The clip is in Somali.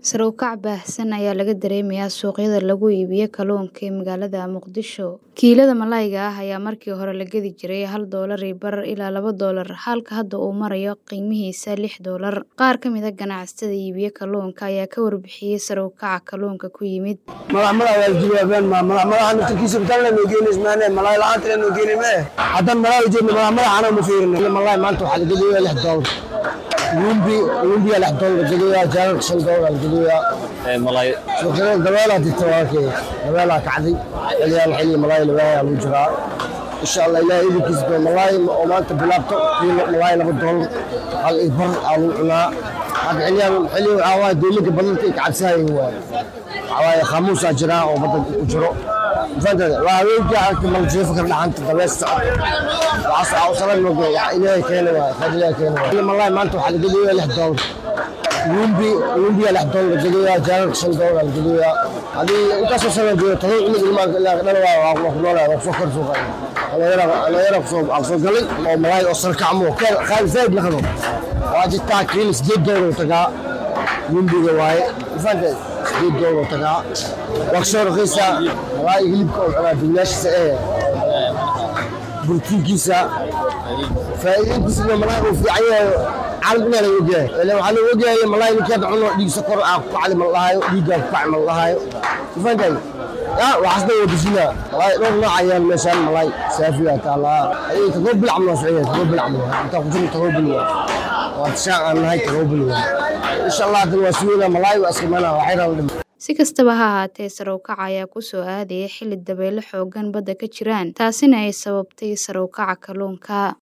Sare u kac baahsan ayaa laga dareemayaa suuqyada lagu iibiyo kalluunka ee magaalada Muqdisho. Kiilada malayga ah ayaa markii hore la gadi jiray hal doolar iyo bar ilaa laba doolar, halka hadda uu marayo qiimihiisa lix doolar. Qaar ka mid ah ganacsatada iibiya kalluunka ayaa ka warbixiyay sare u kaca kalluunka ku yimid. madax madax waa jawaabeen ma madax madaxa naftirkiisa intaan la noogeynaysa maane malay la'aanta la noogeynay mee haddaan malay jeedna madax madax anaa ma fiirina malay maanta waxaa la gadayaa lix doolar lumbi lumbiya lix doolar la gadayaa jaalalka shan doolar la gadayaa malay suuqyada dabeelaa jirta walaalkay dabeelaa kacday xiliyaan xilli malay labaayaa lagu jiraa insha allah ilaahay idinkiisa ba malay oo maanta bilaabto kiilo malay laba doolar hal iyo bar aa lagu cunaa hadda xiliyaan xilli waxaa waaye dowladda badalka ay kacabsaayeen waaye waxaa waaye khaamuusaa jiraa oo badda ku jiro fahantay waa haweenkii aragta maljeefo kala dhaxanta dabees socod waxaas aa usalan mogo wax ilaahay keena waaye khayr ilaahay keena waaye malay maanta waxaa la gadayaa lix doolar lumbi lumbiya lix doolar la gadayaa jaalalka shan doolar la gadayaa hadii intaasoo sana joogo todoba cunug ilmaan dhalawaa waa ku noolaa waa kusoo kor suuqa dhalinyara kusoo galay oo malay oo sarkacmo qaali zaid la qabo waa jirtaa kiilo sideed doolar tagaa lumbiga waaye fahantay sideed doolar tagaa waa kasoo raqiisaa malay hilibka oo cunaa duulaashiisa ee borotiinkiisa faa'iidadiisa malay uu fiican yahay caalam inaa laga ogyahay ilan waxaa laga ogyahay malay ninkii hadda cuno dhiig sokor aa ku kacli mal lahaayo dhiiggaa ku kaci mal lahaayo fahantay ya waxaasna waa dejinaa malay dhowr nooc ayaan meeshaan malay saafiya taalaa ayay tagoo bilcam noo socya tagoo bilcam intaa ku jirna tagoo bil waa tishaan aan nahay tagoo bil insha allah hadan waa sugeynaa malay waa iskimanaa waxay rabaa Si kastaba ha ahaatee, sare u kaca ayaa ku soo aadaya xilli dabaylo xooggan badda ka jiraan, taasina ay sababtay sare u kaca kalluunka.